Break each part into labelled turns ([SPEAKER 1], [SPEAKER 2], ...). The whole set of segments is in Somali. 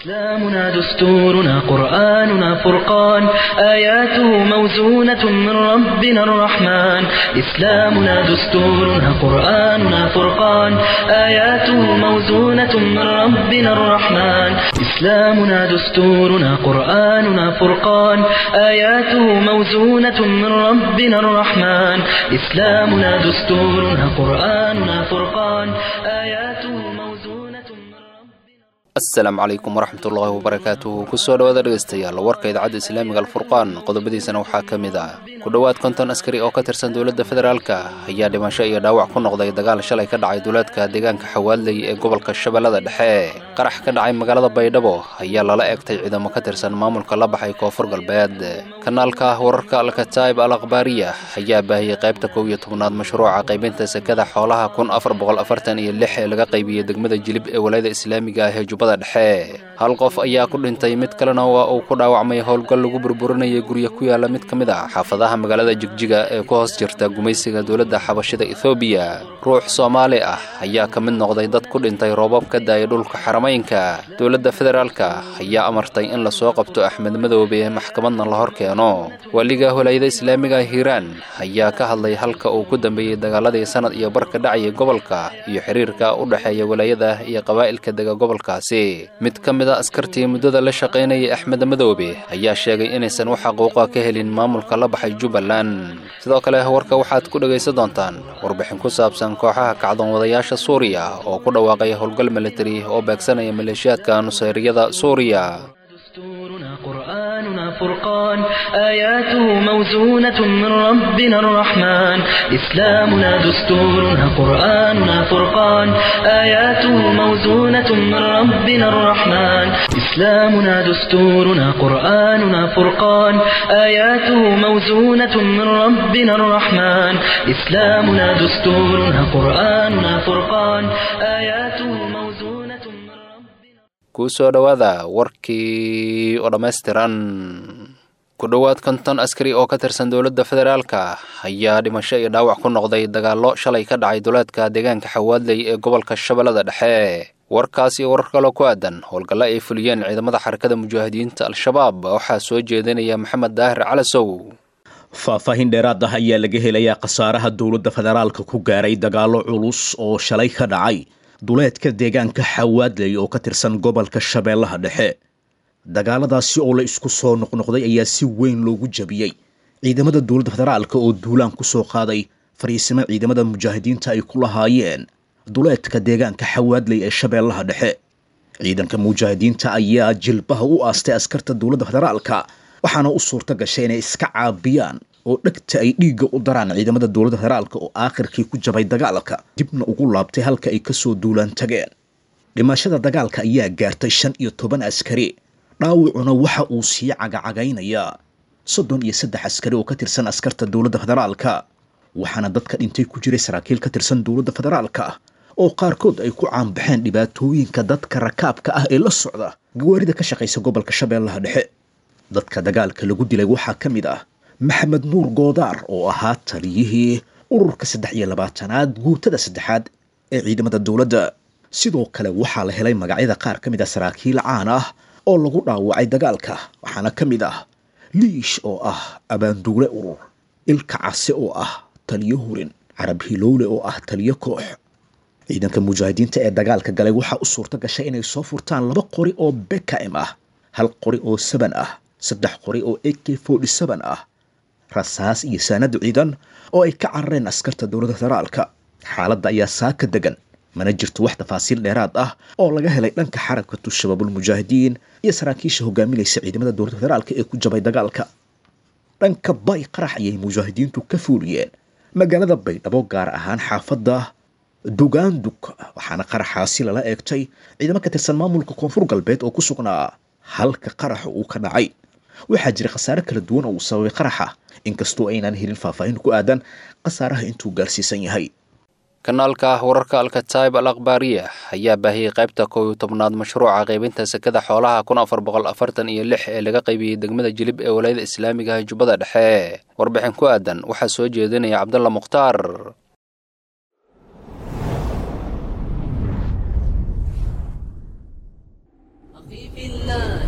[SPEAKER 1] إسلامنا دستورنا قرآننا فرقان آياته موزونة من ربنا الرحمن إسلامنا دستورنا قرآننا فرقان آياته موزونة من ربنا الرحمن إسلامنا دستورنا قرآننا فرقان آياته موزونة من ربنا الرحمن إسلامنا دستورنا قرآننا فرقان آياته موزونة من ربنا
[SPEAKER 2] asalaamu calaykum waraxmatullaahi wabarakaatuhu kusoo dhawaada dhegaystayaal warka idaacadda islaamiga alfurqaan qodobadiisana waxaa ka mid ah ku dhowaad konton askari oo ka tirsan dowladda federaalka ayaa dhimasho iyo dhaawac ku noqday dagaal shalay ka dhacay duulaadka deegaanka xawaadley ee gobolka shabeellada dhexe qarax ka dhacay magaalada baydhabo ayaa lala egtay ciidamo ka tirsan maamulka la baxay koonfur galbeed kanaalka wararka alkataib al akhbaariya ayaa baahiyey qaybta kow iyo tobnaad mashruuca qaybinta sekada xoolaha kun afar boqol afartan iyo lix ee laga qaybiyey degmada jilib ee walaayada islaamiga ah ee jubbada dhexe hal qof ayaa ku dhintay mid kalena waa uu ku dhaawacmay howlgal lagu burburinayay gurya ku yaala mid ka mid ah xaafadaha magaalada jigjiga ee ku hoos jirta gumaysiga dowladda xabashida ethoobiya ruux soomaali ah ayaa ka mid noqday dad ku dhintay roobab ka daayay dhulka xarameynka dowladda federaalka ayaa amartay in lasoo qabto axmed madoobe maxkamadna la hor keeno waaliga walaayada islaamiga hiiraan ayaa ka hadlay halka uu ku dambeeyey dagaaladii sanad iyo bar ka dhacayay gobolka iyo xiriirka u dhexeeya walaayada iyo qabaa'ilka dega gobolkaasi mid ka mid a askartii muddada la shaqaynayay axmed madoobe ayaa sheegay inaysan wax xaquuqa ka helin maamulka la baxay jubbaland sidoo kale warka waxaad ku dhegaysan doontaan warbixin ku saabsan kooxaha kacdoon wadayaasha suuriya oo ku dhawaaqay howlgal militari oo beegsanaya maleeshiyaadka nusayriyada suuriya
[SPEAKER 1] دستورنا قرآننا فرقان آياته موزونة من ربنا الرحمن إسلامنا دستورنا قرآننا فرقان آياته موزونة من ربنا الرحمن إسلامنا دستورنا قرآننا فرقان آياته موزونة من ربنا الرحمن إسلامنا دستورنا قرآننا فرقان آياته موزونة من ربنا
[SPEAKER 2] kusoo dhowaada warkii oo dhammaystiran ku dhowaad konton askari oo ka tirsan dowladda federaalka ayaa dhimasho iyo dhaawac ku noqday dagaallo shalay ka dhacay duleedka deegaanka xawaadley ee gobolka shabeellada dhexe warkaas iyo warar kaloo ku aadan howlgallo ay fuliyeen ciidamada xarakada mujaahidiinta al-shabaab waxaa soo jeedinaya maxamed daahir calasow
[SPEAKER 3] faahfaahin dheeraad ah ayaa laga helayaa khasaaraha dowladda federaalka ku gaaray dagaallo culus oo shalay ka dhacay duleedka deegaanka xawaadley oo ka tirsan gobolka shabeellaha dhexe dagaaladaasi oo la isku soo noqnoqday ayaa si weyn loogu jabiyey ciidamada dowladda federaalka oo duulaan ku soo qaaday fariisimo ciidamada mujaahidiinta ay ku lahaayeen duleedka deegaanka xawaadley ee shabeellaha dhexe ciidanka mujaahidiinta ayaa jilbaha u aastay askarta dowladda federaalka waxaana u suurto gashay inay iska caabiyaan oo dhegta ay dhiigga u daraan ciidamada dowladda federaalka oo aakhirkii ku jabay dagaalka dibna ugu laabtay halka ay kasoo duulaan tageen dhimashada dagaalka ayaa gaartay shan iyo toban askari dhaawacuna waxa uu sii cagacagaynayaa soddon iyo saddex askari oo ka tirsan askarta dowladda federaalka waxaana dadka dhintay ku jiray saraakiil ka tirsan dowladda federaalka oo qaarkood ay ku caanbaxeen dhibaatooyinka dadka rakaabka ah ee la socda gawaarida ka shaqaysa gobolka shabeellaha dhexe dadka dagaalka lagu dilay waxaa ka mid ah maxamed nuur goodaar oo ahaa taliyihii ururka saddex iyo labaatanaad guutada saddexaad ee ciidamada dowladda sidoo kale waxaa la helay magacyada qaar ka mid ah saraakiil caan ah oo lagu dhaawacay dagaalka waxaana ka mid ah liish oo ah abaanduule urur ilka case oo ah taliyo hurin carab hilowle oo ah taliyo koox ciidanka mujaahidiinta ee dagaalka galay waxaa u suurto gashay inay soo furtaan laba qori oo bkm ah hal qori oo saban ah saddex qori oo a k forty seven ah rasaas iyo saanada ciidan oo ay ka carareen askarta dowladda federaalka xaaladda ayaa saaka degan mana jirto wax tafaasiil dheeraad ah oo laga helay dhanka xarakatu shabaabulmujaahidiin iyo saraakiisha hogaaminaysa ciidamada dowladda federaalka ee ku jabay dagaalka dhanka bay qarax ayay mujaahidiintu ka fuuliyeen magaalada baydhabo gaar ahaan xaafadda dugaandug waxaana qaraxaasi lala eegtay ciidamo ka tirsan maamulka koonfur galbeed oo ku sugnaa halka qaraxa uu ka dhacay waxaa jira khasaare kala duwan oo uu sababay qaraxa inkastoo aynaan helin faahfaahin ku aadan khasaaraha intuu gaarsiisan yahay
[SPEAKER 2] kanaalka wararka alkataib al akhbaariya ayaa baahiyey qaybta kow iyo tobnaad mashruuca qaybinta sekada xoolaha kun afar boqol afartan iyo lix ee laga qaybiyey degmada jilib ee walaayada islaamiga ah jubbada dhexe warbixin ku aadan waxaa soo jeedinaya cabdalla mukhtaar
[SPEAKER 4] أخي في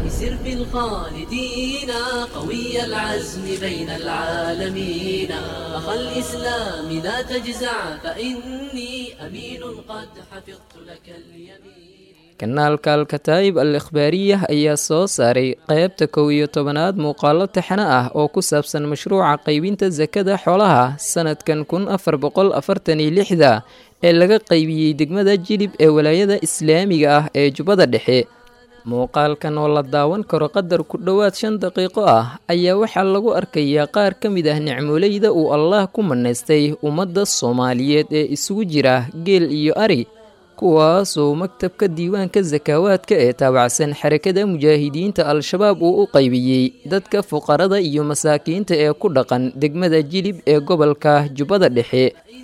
[SPEAKER 4] سر في الخالدين قوي العزم بين العالمين أخا الإسلام لا تجزع فإني أمين قد حفظت لك اليمين
[SPEAKER 5] kanaalka alkataa'ib al ikhbaariyah ayaa soo saaray qaybta kow iyo tobanaad muuqaalo taxane ah oo ku saabsan mashruuca qaybinta sakada xoolaha sanadkan kun afar boqol afartan iyo lixda ee laga qaybiyey degmada jilib ee walaayada islaamiga ah ee jubbada dhexe muuqaalkan oo la daawan karo qadar ku dhowaad shan daqiiqo ah ayaa waxaa lagu arkayaa qaar ka mid ah nicmoleyda uu allaah ku manaystay ummadda soomaaliyeed ee isugu jira geel iyo ari kuwaasoo maktabka diiwaanka sakaawaadka ee taabacsan xarakada mujaahidiinta al-shabaab uu u qaybiyey dadka fuqarada iyo masaakiinta ee ku dhaqan degmada jilib ee gobolka jubbada dhexe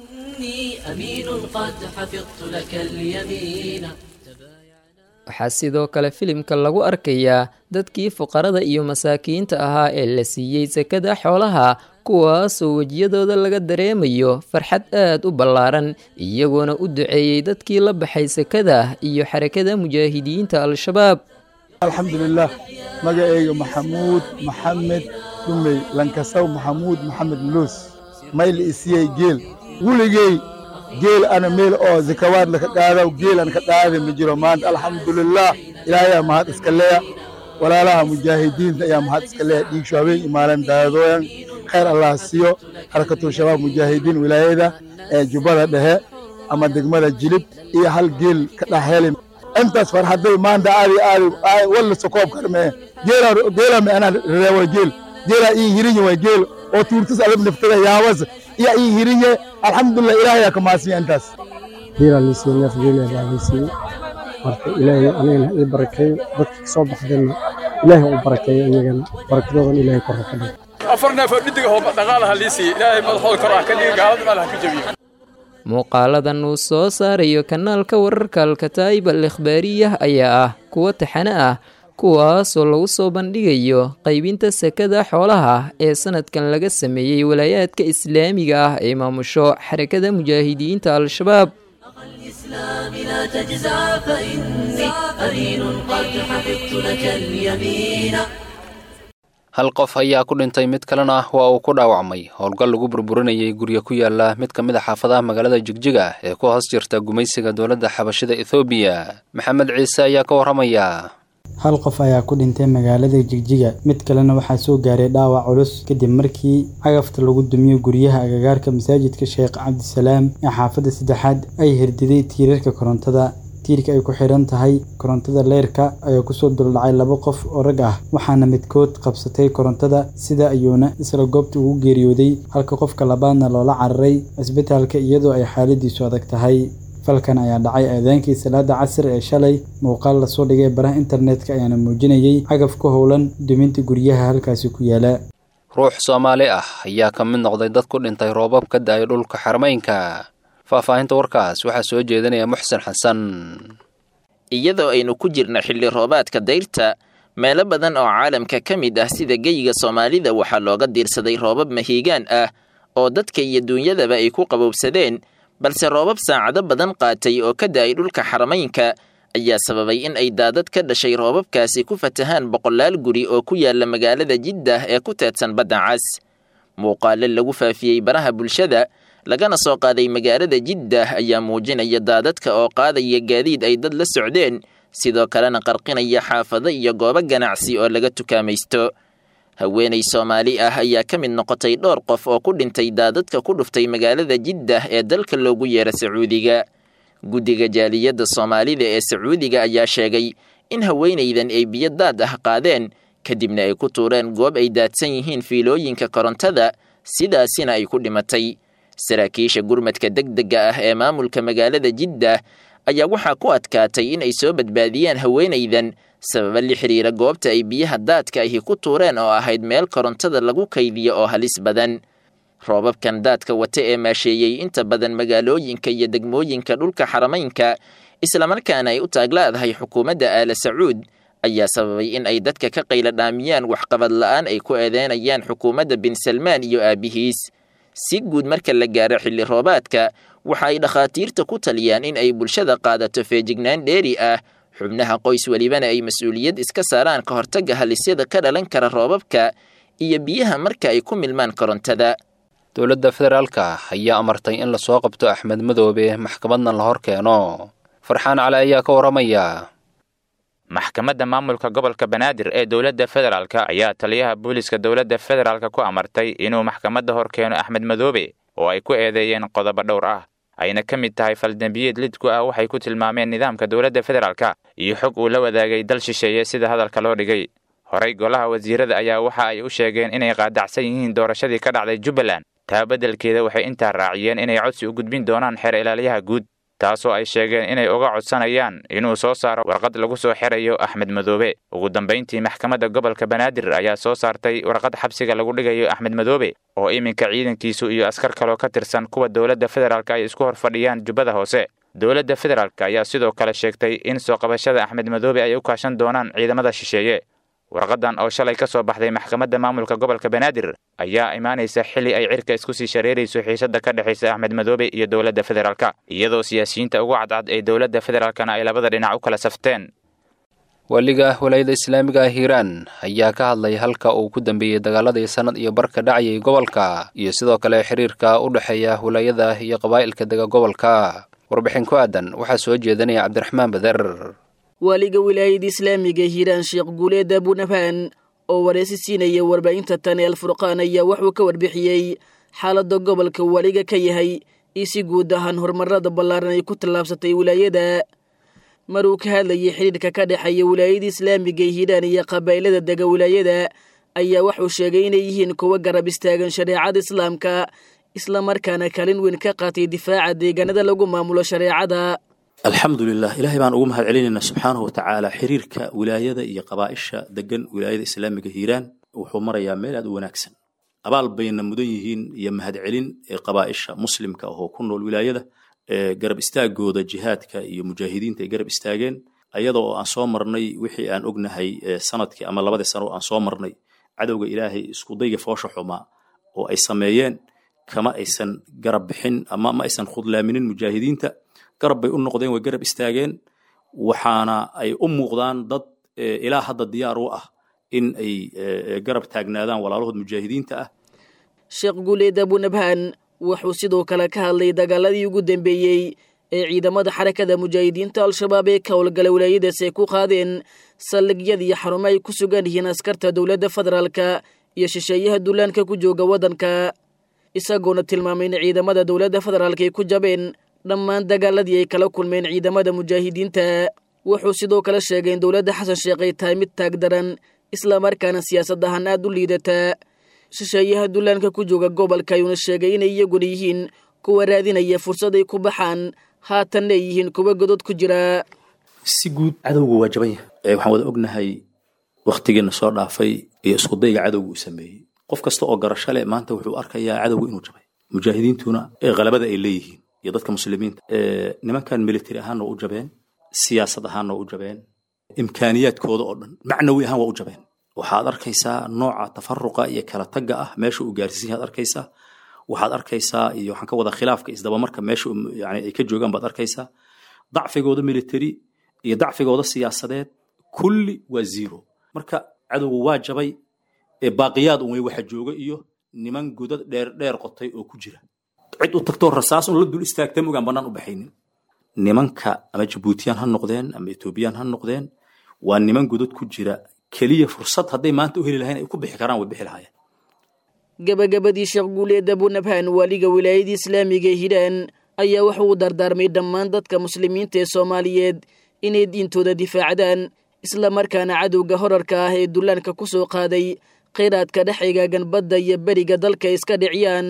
[SPEAKER 5] waxaa sidoo kale filimka lagu arkayaa dadkii fuqarada iyo masaakiinta ahaa ee la siiyey sakada xoolaha kuwaasoo wejiyadooda laga dareemayo farxad aad u ballaaran iyagoona u duceeyey dadkii la baxay sakada iyo xarakada mujaahidiinta al-shabaab
[SPEAKER 6] alxamdulilah magaceyga maxamuud maxamed dhumey lankasaw maxamuud maxamed luus mayli isiyey geel weligey geel ana meel oo zakawaad laka qaadaw geel an ka qaada ma jiro maanta alxamdulilah ilaahayaa mahad iska leya walaalaha mujaahidiinta ayaa mahad iska leya dhiigsho habeen imaaleen daadooyan khayr allah siiyo xarakatul shabaab mujaahidiin wilaayada ee jubbada dhexe ama degmada jilib iyo hal geel ka dhex heli intaas farxaday maanta aadi aadi walla sokoob karmee geela geela me anaa reewa geel geela ii hirinye way geel oo tuurtas alab naftada yaabas iya ii hirinye alxamdulilah ilaahayaa ka maasiya intaas
[SPEAKER 7] geela liisiye neef geela baa liisiye marka ilaahay anigana ii barakeeyo dadka kasoo baxdeenna ilaahay u barakeeyo iyagana barakadoodan ilaahay korra ka dhigo
[SPEAKER 8] afar neef oo dhidig ahoo dhaqaalaha lii siiyey ilaahay madaxooda kor ah ka dhigi gaalada meelaha ka jabiyo
[SPEAKER 5] muuqaaladan uu soo saarayo kanaalka wararka alkataa'ib al ikhbaariyah ayaa ah kuwo taxane ah kuwaasoo lagu soo bandhigayo qaybinta sakada xoolaha ee sanadkan laga sameeyey walaayaadka islaamiga ah ee maamusho xarakada mujaahidiinta al-shabaab
[SPEAKER 4] الإسلام لا تجزع فإني أمين قد حفظت لك اليمين
[SPEAKER 2] hal qof ayaa ku dhintay mid kalena waa uu ku dhaawacmay howlgal lagu burburinayay guryo ku yaala mid ka mid a xaafadaha magaalada jigjiga ee ku hoos jirta gumaysiga dowladda xabashida ethoobiya maxamed ciise ayaa ka warramaya
[SPEAKER 9] hal qof ayaa ku dhintay magaalada jigjiga mid kalena waxaa soo gaaray dhaawac culus kadib markii cagafta lagu dumiyo guryaha agagaarka masaajidka sheekh cabdisalaam ee xaafadda saddexaad ay hirdiday tiirarka korontada tiirka ay ku xidhan tahay korontada leyrka ayaa kusoo duldhacay laba qof oo rag ah waxaana midkood qabsatay korontada sida ayuuna isla goobta ugu geeriyooday halka qofka labaadna loola cararay cisbitaalka iyadoo ay xaaladiisu adag tahay falkan ayaa dhacay aadaankii salaada casir ee shalay muuqaal lasoo dhigay baraha internetka ayaana muujinayay cagaf ku howlan duminta guryaha halkaasi ku yaala
[SPEAKER 2] ruux soomaali ah ayaa ka mid noqday dad ku dhintay roobab ka da-ay dhulka xarmaynka faahfaahinta warkaas waxaa soo jeedinaya muxsen xasan
[SPEAKER 10] iyadoo aynu ku jirno xilli roobaadka dayrta meelo badan oo caalamka ka mid ah sida geyiga soomaalida waxaa looga diirsaday roobab mahiigaan ah oo dadka iyo duunyadaba ay ku qabowsadeen balse roobab saacado badan qaatay oo ka da-ay dhulka xaramaynka ayaa sababay in ay daadad ka dhashay roobabkaasi ku fatahaan boqolaal guri oo ku yaala magaalada jiddah ee ku teedsan badda cas muuqaalo lagu faafiyey baraha bulshada lagana soo qaaday magaalada jiddah ayaa muujinaya daadadka oo qaadaya gaadiid ay dad la socdeen sidoo kalena qarqinaya xaafado iyo goobo ganacsi oo laga tukaamaysto haweenay soomaali ah ayaa ka mid noqotay dhowr qof oo ku dhintay daadadka ku dhuftay magaalada jiddah ee dalka loogu yeera sacuudiga guddiga jaaliyadda soomaalida ee sacuudiga ayaa sheegay in haweenaydan ay biyo daad ah qaadeen kadibna ay ku tuureen goob ay daadsan yihiin fiilooyinka korontada sidaasina ay ku dhimatay saraakiisha gurmadka degdega ah ee maamulka magaalada jiddah ayaa waxaa ku adkaatay in ay soo badbaadiyaan haweenaydan sababa la xiriira goobta ay biyaha daadka ahi ku tuureen oo ahayd meel korontada lagu kaydiyo oo halis badan roobabkan daadka wata ee maasheeyey inta badan magaalooyinka iyo degmooyinka dhulka xaramaynka islamarkaana ay u taaglaadahay xukuumadda aala sacuud ayaa sababay in ay dadka ka qayla dhaamiyaan waxqabad la'aan ay ku eedeynayaan xukuumadda bin salmaan iyo aabihiis si guud marka la gaaro xilli roobaadka waxa ay dhakhaatiirta ku taliyaan in ay bulshada qaadato feejignaan dheeri ah xubnaha qoys welibana ay mas-uuliyad iska saaraan ka hortagga halisyada ka dhalan kara roobabka iyo biyaha marka ay ku milmaan korontada
[SPEAKER 2] dowladda federaalka ayaa amartay in lasoo qabto axmed madoobe maxkamadna la hor keeno farxaan cali ayaa ka warramaya
[SPEAKER 11] maxkamadda maamulka gobolka banaadir ee dowladda federaalk ayaa taliyaha booliiska dowladda federaalk ku amartay inuu maxkamadda hor keeno axmed madoobe oo ay ku eedeeyeen qodobo dhowr ah ayna ka mid tahay faldembiyeed lidku ah waxay ku tilmaameen nidaamka dowladda federaalk iyo xog uu la wadaagay dal shisheeye sida hadalka loo dhigay horey golaha wasiirada ayaa waxa ay u sheegeen inay qaadacsan yihiin doorashadii ka dhacday jubbaland taa beddelkeeda waxay intaa raaciyeen inay codsi u gudbin doonaan xeer ilaaliyaha guud taasoo ay sheegeen inay uga codsanayaan inuu soo saaro warqad lagu soo xerayo axmed madoobe ugu dambayntii maxkamadda gobolka banaadir ayaa soo saartay warqad xabsiga lagu dhigayo axmed madoobe oo iminka ciidankiisu iyo askar kaloo ka tirsan kuwa dowladda federaalk ay isku hor fadhiyaan jubbada hoose dowladda federaalk ayaa sidoo kale sheegtay in soo qabashada axmed madoobe ay u kaashan doonaan ciidamada shisheeye warqadan oo shalay ka soo baxday maxkamadda maamulka gobolka banaadir ayaa imaanaysa xilli ay cirka isku sii shareerayso xiisadda ka dhexaysa axmed madoobe iyo dowladda federaalk iyadoo siyaasiyiinta ugu cadcad ee dowladda federaalkana ay labada dhinac u kala safteen
[SPEAKER 2] waliga walaayada islaamiga ah hiiraan ayaa ka hadlay halka uu ku dambeeyey dagaaladii sannad iyo barka dhacayay gobolka iyo sidoo kale xiriirka u dhexeeya walaayada iyo qabaa'ilka dega gobolka warbixin ku aadan waxaa soo jeedanaya cabdiraxmaan bader
[SPEAKER 12] waaliga wilaayada islaamiga hiiraan sheekh guuleed abunafaan oo wareysi siinaya warbaahinta tane alfurqaan ayaa wuxuu ka warbixiyey xaaladda gobolka waliga ka yahay iyo si guud ahaan horumarada ballaaran ay ku tallaabsatay wilaayada maruu ka hadlayay xidhiirka ka dhexeeya wilaayada islaamiga hiiraan iyo qabaa'ilada dega wilaayada ayaa wuxuu sheegay inay yihiin kuwo garab istaagan shareecada islaamka islamarkaana kaalin weyn ka qaatay difaaca deegaanada lagu maamulo shareecada
[SPEAKER 13] alxamdulilah ilaahay baan ugu mahad celinaynaa subxaanahu watacaala xiriirka wilaayada iyo qabaa'isha degan wilaayada islaamiga hiiraan wuxuu marayaa meel aad u wanaagsan abaal bayna mudan yihiin iyo mahadcelin ee qabaa'isha muslimka ahoo ku nool wilaayada ee garab istaagooda jihaadka iyo mujaahidiinta ay garab istaageen ayada oo aan soo marnay wixii aan ognahay sanadkii ama labadii sano oo aan soo marnay cadowga ilaahay iskudayga foosha xumaa oo ay sameeyeen kama aysan garab bixin ama ma aysan khudlaaminin mujaahidiinta garab bay u noqdeen way garab istaageen waxaana ay u muuqdaan dad ilaa hadda diyaar u ah in ay garab taagnaadaan walaalahood mujaahidiinta ah
[SPEAKER 12] sheekh guuleed abunabhaan wuxuu sidoo kale ka hadlay dagaaladii ugu dambeeyey ee ciidamada xarakada mujaahidiinta al-shabaab ee ka howlgala wilaayadaas ay ku qaadeen saldhigyada iyo xarumo ay ku sugan yihiin askarta dowladda federaalka iyo shisheeyaha duulaanka ku jooga waddanka isagoona tilmaamay in ciidamada dowladda federaalka ay ku jabeen dhammaan dagaaladii ay kala kulmeen ciidamada mujaahidiinta wuxuu sidoo kale sheegay in dowladda xasan sheekh ay tahay mid taag daran islamarkaana siyaasad ahaan aad u liidataa shisheeyaha dullaanka ku jooga gobolka ayuuna sheegay inay iyaguna yihiin kuwa raadinaya fursad ay ku baxaan haatanna ay yihiin kuwa godod ku jira
[SPEAKER 13] si guud cadowgu waa jaban yahay waxaan wada ognahay wakhtigiina soo dhaafay iyo iskudayga cadowgu uu sameeyey qof kasta oo garasho leh maanta wuxuu arkayaa cadowgu inuu jabay mujaahidiintuna qalabada ay leeyihiin iyo dadka muslimiinta nimankan military ahaanna waa u jabeen siyaasad ahaanna waa u jabeen imkaaniyaadkooda oo dhan macnawi ahaan waa u jabeen waxaad arkaysaa nooca tafaruqa iyo kala tagga ah meesha uu gaarsiin yaad arkaysaa waxaad arkaysaa iyo waxaan ka wada khilaafka isdabamarka meesha yani ay ka joogaan baad arkaysaa dacfigooda military iyo dacfigooda siyaasadeed kulli waa zero marka cadowgu waa jabay ee baaqiyaad un wey waxa jooga iyo niman godad dheer dheer qotay oo ku jira cid u tagtoo rasaas un la dul istaagta mogaan bannaan u baxaynin nimanka ama jabuutiyaan ha noqdeen ama etoobiyaan ha noqdeen waa niman godad ku jira keliya fursad hadday maanta u heli lahayn ay ku bixi karaan way bixi lahaayeen
[SPEAKER 12] gabagabadii sheekh guuleed abunabhaan waaliga wilaayada islaamiga ee hiiraan ayaa wuxuu u dardaarmay dhammaan dadka muslimiinta ee soomaaliyeed inay diintooda difaacdaan islamarkaana cadowga horarka ah ee dullaanka ku soo qaaday khayraadka dhex egaagan badda iyo beriga dalka iska dhiciyaan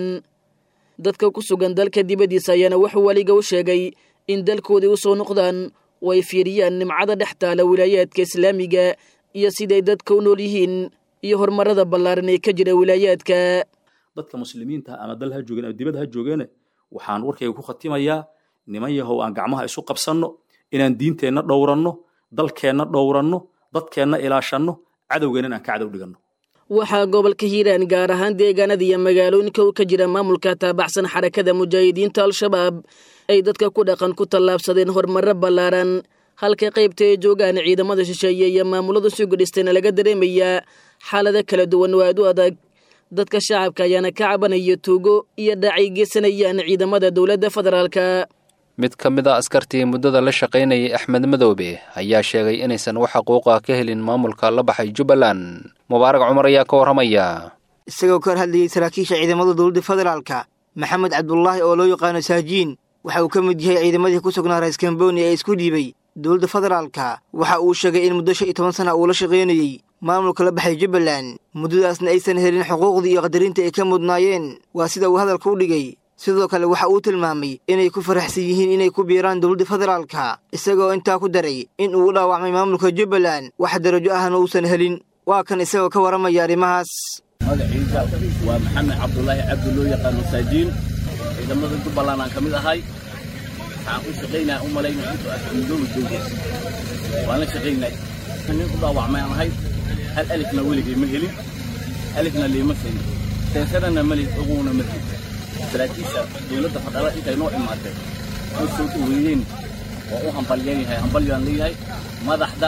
[SPEAKER 12] dadka ku sugan dalka dibaddiisa ayaana wuxuu weliga u sheegay in dalkoodii u soo noqdaan oo ay fiiriyaan nimcada dhex taala wilaayaadka islaamiga iyo siday dadka u nool yihiin iyo horumarada ballaaran ee ka jira wilaayaadka
[SPEAKER 13] dadka muslimiinta ama dal ha joogeen ama dibad ha joogeene waxaan warkayga ku khatimayaa niman yahow aan gacmaha isu qabsanno inaan diinteenna dhowranno dalkeenna dhowranno dadkeenna ilaashanno cadowgeenna inaan ka cadow dhiganno
[SPEAKER 12] waxaa gobolka hiiraan gaar ahaan deegaanada iyo magaalooyinka u ka jira maamulka taabacsan xarakada mujaahidiinta al-shabaab ay dadka ku dhaqan ku tallaabsadeen horumaro ballaaran halka qaybta ay joogaan ciidamada shisheeye iyo maamulada suga dhistayna laga dareemayaa xaalado kala duwan oo aad u adag dadka shacabka ayaana ka cabanaya tuugo iyo dhaacay geysanayaan ciidamada dowladda federaalka
[SPEAKER 2] mid ka mid a askartii muddada la shaqaynayay axmed madoobe ayaa sheegay inaysan wax xuquuqa ka helin maamulka la baxay jubbaland mubaarag cumar ayaa ka warramaya
[SPEAKER 14] isagoo ka hor hadlayay saraakiisha ciidamada dowladda federaalka maxamed cabdulaahi oo loo yaqaano saajiin waxa uu ka mid yahay ciidamadii ku sugnaa rais kamboni ee isku dhiibay dowladda federaalka waxa uu sheegay in muddo shan iyo toban sana uu la shaqaynayey maamulka la baxay jubbaland muddadaasna aysan helin xuquuqdii iyo qadarinta ay ka mudnaayeen waa sida uu hadalka u dhigay sidoo kale waxa uu tilmaamay inay ku faraxsan yihiin inay ku biiraan dowladda federaalka isagoo intaa ku daray in uu u dhaawacmay maamulka jubbaland wax darajo ahna uusan helin waa kan isagoo ka warramaya arrimahaas
[SPEAKER 15] magaciisa waa maxamed cabdulaahi cabdi loo yaqaano saajiin ciidamada jubbaland aan ka mid ahay waxaan u shaqaynaya u malaynaya intuu asmidooba joogo waan la shaqaynay nin u dhaawacmay aan ahay hal alifna weligay ma helin alifna liima siin seesanana mali oguna ma helin saraakiisha dowladda fadhala intay noo imaatay oo soo dhaweeyeen waa u hambalyan yahay hambalyaan leeyahay madaxda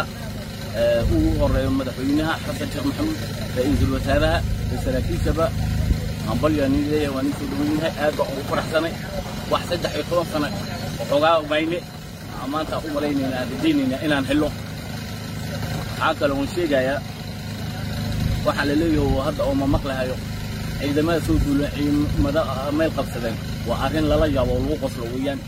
[SPEAKER 15] ugu horeeyo madaxweynaha xasan sheekh maxamuud ra'iisul wasaaraha iyo saraakiishaba hambalyaan leeyahay waa nin soo dhaweyn yahay aad baan ugu faraxsanay wax saddex iyo toban sano waxoogaa mayne maanta u malaynayna aan rajaynayna inaan helo waxaa kale oon sheegayaa waxaa la leeyahay hadda oo ma maqlahayo ciidamada soo duula ciidamada meel qabsadeen waa arrin lala yaabo oo lagu qoslo weeyaan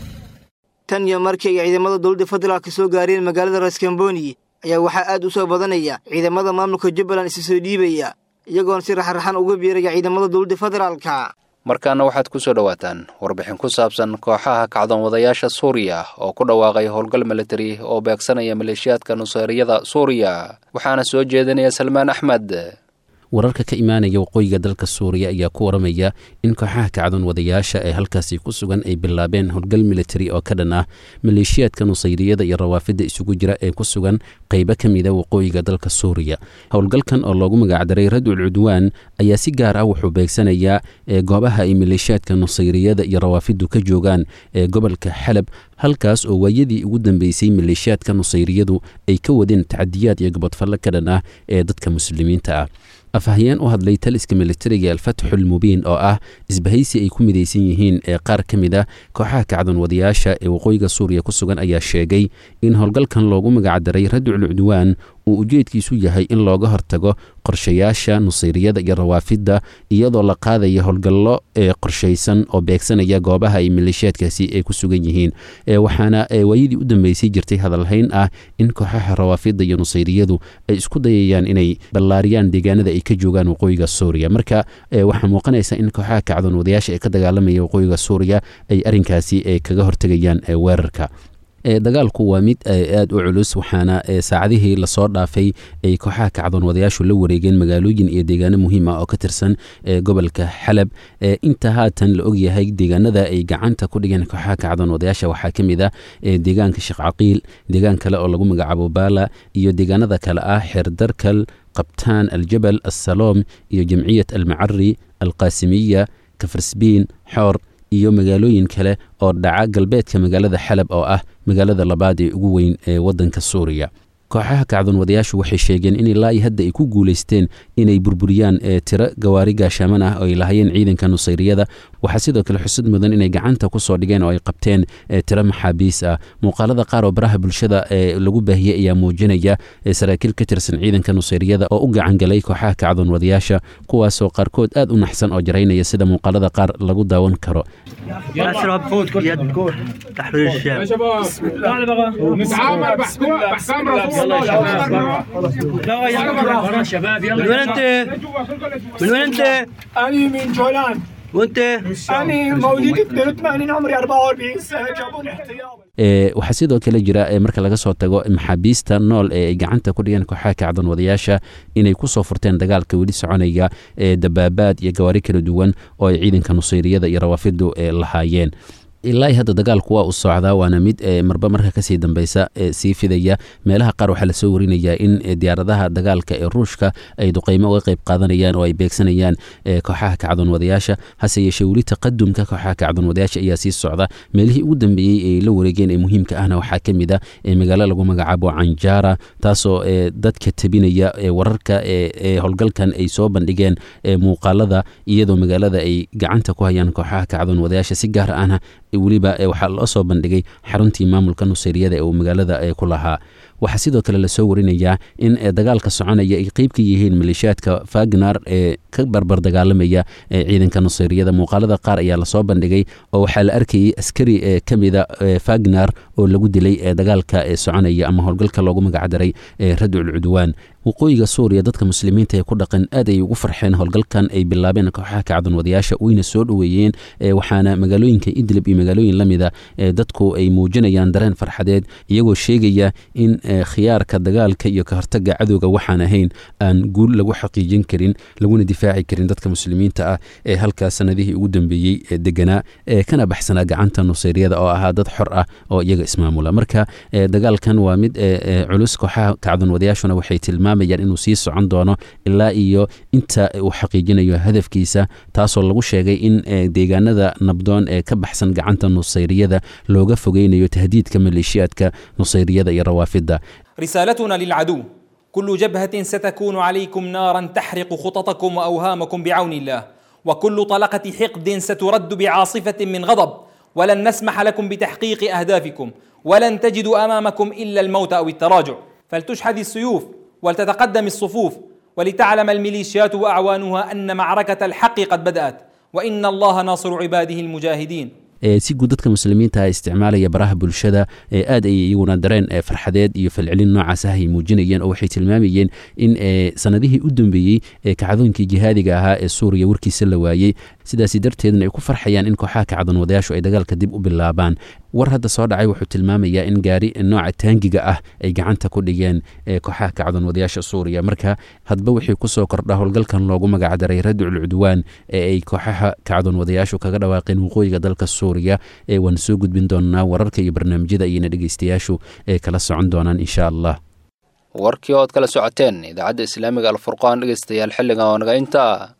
[SPEAKER 14] tan iyo markii ay ciidamada dowladda federaalka soo gaareen magaalada raskamboni ayaa waxaa aad u soo badanaya ciidamada maamulka jubbaland isa soo dhiibaya iyagoona si raxraxan uga biiraya ciidamada dowladda federaalka
[SPEAKER 2] markaana waxaad ku soo dhowaataan warbixin ku saabsan kooxaha kacdoon wadayaasha suuriya oo ku dhawaaqay howlgal militari oo beegsanaya maleeshiyaadka nuseeriyada suuriya waxaana soo jeedinaya salmaan axmed
[SPEAKER 16] wararka ka imaanaya waqooyiga dalka suuriya ayaa ku waramaya in kooxaha kacdoon wadayaasha ee halkaasi ku sugan ay bilaabeen howlgal militari oo ka dhan ah maleeshiyaadka nusayriyada iyo rawaafidda isugu jira ee ku sugan qaybo ka mida waqooyiga dalka suuriya howlgalkan oo loogu magacdaray radul cudwaan ayaa si gaar ah wuxuu beegsanayaa ee goobaha ay maleeshiyaadka nusayriyada iyo rawaafiddu ka joogaan ee gobolka xalab halkaas oo waayadii ugu dambeysay maleeshiyaadka nusayriyadu ay ka wadeen tacadiyaad iyo gobodfalle ka dhan ah ee dadka muslimiinta ah afhayeen u hadlay taliska militariga alfatxulmubiin oo ah isbahaysi ay ku midaysan yihiin ee qaar ka mid a kooxaha kacdoon wadayaasha ee waqooyiga suuriya ku sugan ayaa sheegay in howlgalkan loogu magacdaray radul cudwaan uu ujeedkiisu yahay in looga hortago qorshayaasha nusayriyada iyo rawaafidda iyadoo la qaadaya howlgallo ee qorshaysan oo beegsanaya goobaha ay maleeshiyaadkaasi ay ku sugan yihiin waxaana waayadii u dambeysay jirtay hadalhayn ah in kooxaha rawaafidda iyo nusayriyadu ay isku dayayaan inay ballaariyaan deegaanada ay ka joogaan waqooyiga suuriya marka waxaa muuqanaysa in kooxaha kacdoon wadayaasha ee ka dagaalamaya waqooyiga suuriya ay arrinkaasi kaga hortegayaan weerarka dagaalku waa mid aad u culus waxaana saacadihii lasoo dhaafay ay kooxaha kacdoon wadayaashu la wareegeen magaalooyin iyo deegaano muhiim ah oo ka tirsan gobolka xalab inta haatan la ogyahay deegaanada ay gacanta ku dhigeen kooxaha kacdoon wadayaasha waxaa ka mid ah deegaanka sheekh caqiil deegaan kale oo lagu magacaabo baala iyo deegaanada kale ah xeerdarkal qabtaan aljabal assaloom iyo jamciyat almacari alqaasimiya kafarsbiin xoor iyo magaalooyin kale oo dhaca galbeedka magaalada xalab oo ah magaalada labaad ee ugu weyn ee waddanka suuriya kooxaha kacdoon wadayaashu waxay sheegeen in ilaa iyo hadda ay ku guulaysteen inay burburiyaan tiro gawaari gaashaaman ah oo ay lahaayeen ciidanka nusayriyada waxaa sidoo kale xusud mudan inay gacanta ku soo dhigeen oo ay qabteen tiro maxaabiis ah muuqaalada qaar oo baraha bulshada ee lagu baahiyey ayaa muujinaya saraakiil ka tirsan ciidanka nusayriyada oo u gacangalay kooxaha kacdoon wadayaasha kuwaasoo qaarkood aad u naxsan oo jaraynaya sida muuqaalada qaar lagu daawan karo
[SPEAKER 17] من وين انت؟ من وين انت؟
[SPEAKER 18] أنا من جولان
[SPEAKER 17] وانت؟
[SPEAKER 18] أنا مواليد 82 عمري 44 سنة جابوني احتياط
[SPEAKER 16] waxaa sidoo kale jira marka laga soo tago maxaabiista nool ee ay gacanta ku dhigeen kooxaha kacdoon wadayaasha inay ku soo furteen dagaalka weli soconaya ee dabaabaad iyo gawaari kala duwan oo ay ciidanka nusayriyada iyo rawaafiddu lahaayeen ilaa hadda dagaalku waa u socdaa waana mid marba marka kasii dambeysa sii fidaya meelaha qaar waxaa lasoo warinayaa in diyaaradaha dagaalka ee ruushka ay duqeymo uga qeyb qaadanayaan oo ay beegsanayaan kooxaha kacdoon wadayaasha hase yeeshee weli taqadumka kooxaha kacdoon wadayaasha ayaa sii socda meelihii ugu dambeeyey ay la wareegeen ee muhiimka ahna waxaa ka mid a magaalo lagu magacaabo canjara taasoo dadka tebinaya wararka ee howlgalkan ay soo bandhigeen muuqaalada iyadoo magaalada ay gacanta ku hayaan kooxaha kacdoon wadayaasha si gaar ahna weliba waxaa loo soo bandhigay xaruntii maamulka nuseyriyada ee uu magaalada ku lahaa waxaa sidoo kale lasoo warinayaa in dagaalka soconaya ay qeyb ka yihiin maleeshiyaadka fagnar ee ka barbar dagaalamaya ciidanka nuseyriyada muuqaalada qaar ayaa lasoo bandhigay oo waxaa la arkayay askari ka mida fagnar oo lagu dilay dagaalka soconaya ama howlgalka loogu magacdaray radul cudwaan waqooyiga suuriya dadka muslimiinta ee ku dhaqan aad ay ugu farxeen howlgalkan ay bilaabeen kooxaha kacdoon wadayaasha wayna soo dhoweeyeen waxaana magaalooyinka idlib iyo magaalooyin lamida dadku ay muujinayaan dareen farxadeed iyagoo sheegaya in khiyaarka dagaalka iyo ka hortaga cadowga waxaan ahayn aan guul lagu xaqiijin karin laguna difaaci karin dadka muslimiinta ah ee halkaas sanadihii ugu dambeeyey deganaa kana baxsanaa gacanta nuseyriyada oo ahaa dad xor ah oo iyaga ismaamula marka dagaalkan waa mid culus kooxaha kacdoon wadayaashuna waxay tilmaamayaan inuu sii socon doono ilaa iyo inta uu xaqiijinayo hadafkiisa taasoo lagu sheegay in deegaanada nabdoon ee ka baxsan gacanta nuseyriyada looga fogeynayo tahdiidka maleeshiyaadka nuseyriyada iyo rawaafidda
[SPEAKER 19] رسالتنا للعدو كل جبهة ستكون عليكم نارا تحرق خططكم وأوهامكم بعون الله وكل طلقة حقد سترد بعاصفة من غضب ولن نسمح لكم بتحقيق أهدافكم ولن تجدوا أمامكم إلا الموت أو التراجع فلتشحذ السيوف ولتتقدم الصفوف ولتعلم الميليشيات وأعوانها أن معركة الحق قد بدأت وإن الله ناصر عباده المجاهدين
[SPEAKER 16] si guud dadka muslimiinta isticmaalaya baraha bulshada aad ay iyaguna dareen farxadeed iyo falcelin noocaas ah ay muujinayeen oo waxay tilmaamayeen in sanadihii u dambeeyey kacdoonkii jihaadiga ahaa ee suuriya warkiisa la waayey sidaasi darteedna ay ku farxayaan in kooxaha kacdoon wadayaashu ay dagaalka dib u bilaabaan war hadda soo dhacay wuxuu tilmaamayaa in gaari nooca taangiga ah ay gacanta ku dhigeen kooxaha kacdoon wadayaasha suuriya marka hadba wixii kusoo kordha howlgalkan loogu magacdaray radicul cudwaan ee ay kooxaha kacdoon wadayaashu kaga dhawaaqeen waqooyiga dalka suuriya waan soo gudbin doonaa wararka iyo barnaamijyada ayna dhegeystayaashu ee kala socon doonaan insha allah
[SPEAKER 2] warkii ood kala socoteen idaacadda islaamiga alfurqaan dhegeystayaal xilligan oo naga intaa